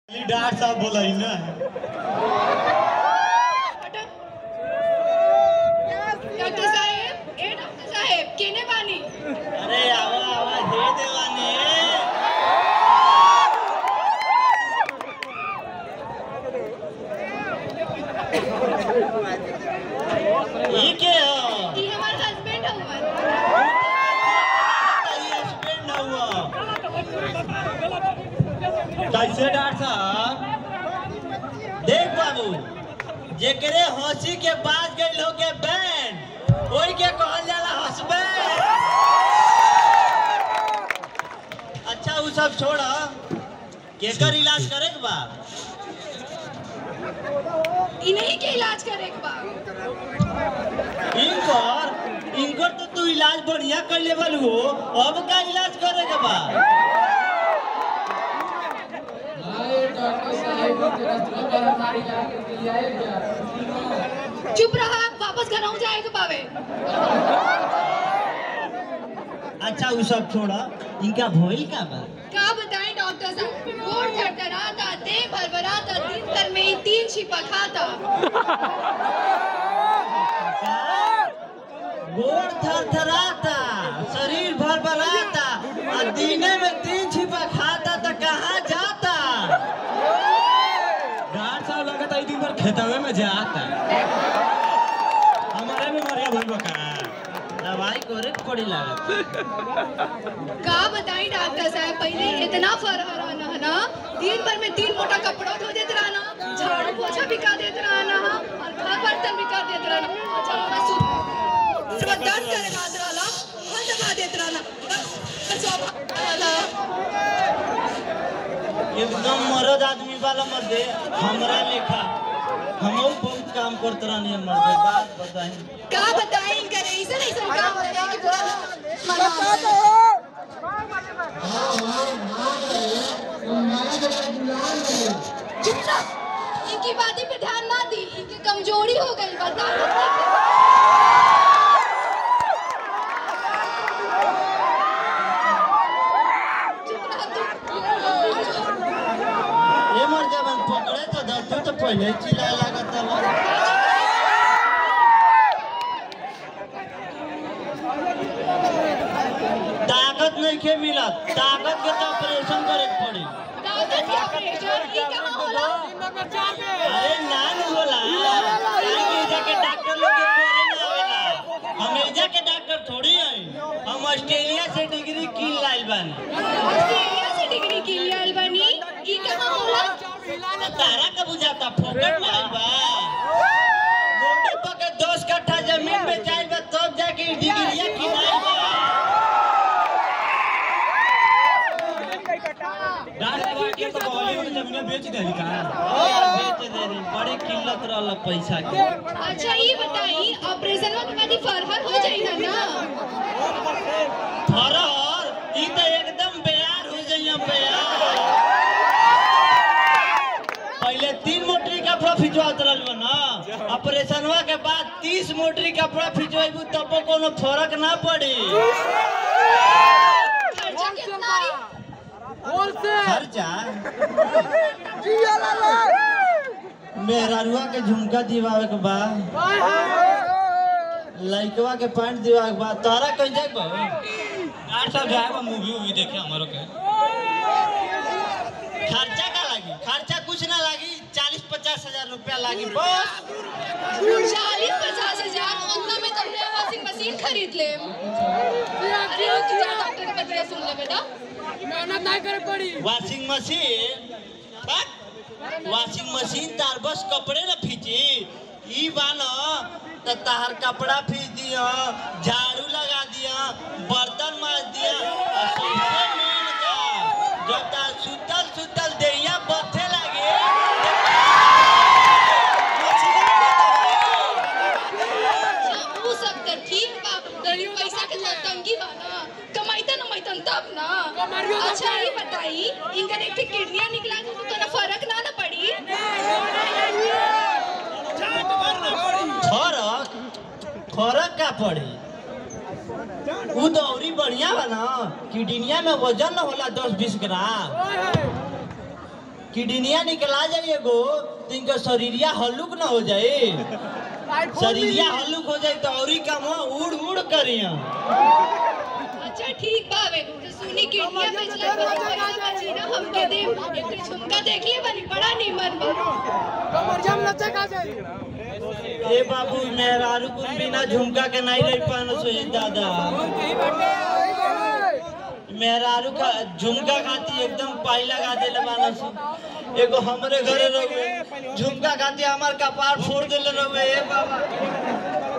Doctor साहब बोला ही ना डॉक्टर साहेब ए डॉक्टर साहेब केने बानी अरे आवा आवा हे देवाने ई के हो ई हमार हस्बैंड हवन ई हस्बैंड हुआ कैसे डॉक्टर साहब देख बाबू जेकरे हंसी के बाज गई हो के बैंड ओई के कहल जाला हस्बैंड अच्छा उ सब छोड़ केकर इलाज करे के बा इन्हीं के इलाज करे के बा इनकर इनकर तो तू इलाज बढ़िया कर लेवल हो अब का इलाज करे के बा चुप रहा वापस घर आऊं जाए के पावे अच्छा उ सब छोड़ इनका भइल का बा का बताएं डॉक्टर साहब गोड़ थरथराता देह भरभराता दिन भर में ही तीन छिपा खाता गोड़ थरथराता शरीर भरभराता और दिने में तीन छिपा खाता तो कहाँ जाता गार्ड साहब लगता है दिन भर खेतवे में जाता हमारे में मरिया भइल बा का दवाई करे के पड़ी लागत का बताएं डॉक्टर साहब पहले इतना फरहरा ना ना दिन भर में तीन मोटा कपड़ा धो देते रहना झाड़ू पोछा भी कर देते रहना और घर बर्तन भी कर देते रहना अच्छा मैं सुन सुबह दर्द करे ना रहना हाथ दबा देते रहना बस बस अब रहना। एकदम मरद आदमी वाला मत दे हमरा लेखा हम बहुत काम करते रहनी है मर्दे बात बताई का बताएं करे ऐसा ऐसा काम करे कि पूरा मना चुप रह इनकी बातें पे ध्यान ना दी इनकी कमजोरी हो गई बता चुप रह तू ये मर जब पकड़े तो दस तो पहले चिल्लाए लागत रहा ताकत नहीं के मिलत ताकत के तो ऑपरेशन करे के पड़ी ताकत के ऑपरेशन ई कहां होला अरे नान होला आगे जाके डॉक्टर लोग के करे ना आवेला हम एजा के डॉक्टर थोड़ी हैं हम ऑस्ट्रेलिया से डिग्री की लाइल बानी ऑस्ट्रेलिया से डिग्री की लिए अलबनी ई कहां होला तारा का बुझाता फोकट में आइल बा मोटे पके दस कट्ठा जमीन में जाइल बा तब जाके ई डिग्रिया किनाइल बा गार्ड साहब के तो बॉलीवुड जमीन बेच देली का और बेच दे रही बड़ी किल्लत रहल पैसा के अच्छा ये बताई ऑपरेशन के बाद ही फरहर हो जाई ना ना फरहर ई तो एकदम बेयार हो जाइए बेयार पहले तीन मोटरी कपड़ा खिंचवात रहल बा ना ऑपरेशनवा के बाद तीस मोटरी कपड़ा खिंचवाइबू तब कोनो फर्क ना पड़ी खर्चा कितना आई खर्चा मेहरारुआ के झुमका दिवावे के बा लइकवा के पैंट दिवावे के बा तारा कहीं जाए बा गार्ड साहब जाएगा मूवी वूवी देखे हमारो के खर्चा का लागी खर्चा कुछ ना लागी चालीस पचास हजार रुपया लागी बस चालीस पचास हजार उतना में तुमने वॉशिंग मशीन खरीद ले अरे रुक जा डॉक्टर के बतिया सुन ले बेटा मेहनत नहीं करे पड़ी वॉशिंग मशीन बस वॉशिंग मशीन तार बस कपड़े ना फीची ई बानो तो तार कपड़ा फीच दिया झाड़ू लगा दिया बर्तन माज दिया और सबसे मेन का जब तार सुतल सुतल देहिया बथे लागे मछली के दवाई। वो सब तो ठीक बा गरीब पैसा के तो तंगी बा ना कमाईता न मैतन तब ना कमाइयो तो अच्छा ये बताई इनका एक ठे किडनियां निकला तो तो फर्क ना ना पड़ी फरक फरक का पड़ी उ दौरी बढ़िया बा ना किडनिया में वजन न होला दस बीस ग्राम किडनिया निकला जाए एगो तो इनका शरीरिया हल्लुक ना हो जाए शरीरिया हल्लुक हो जाए तो और ही काम हो, उड़ उड़ करिया अच्छा ठीक बावे तो सुनी किडनिया बेचला पर पैसा बची ना हमके दे एक ठे झुमका देख ले बनी बड़ा नीमन बा कमर जाम लचक आ जाए ए बाबू मेहरारू कुल बिना झुमका के नहीं रह पानो सो दादा मेहरारू का झुमका खाती एकदम पाई लगा देले बानो सो एगो हमरे घरे रहुए झुमका खाती हमार कपार फोड़ देले रहुए ए बाबा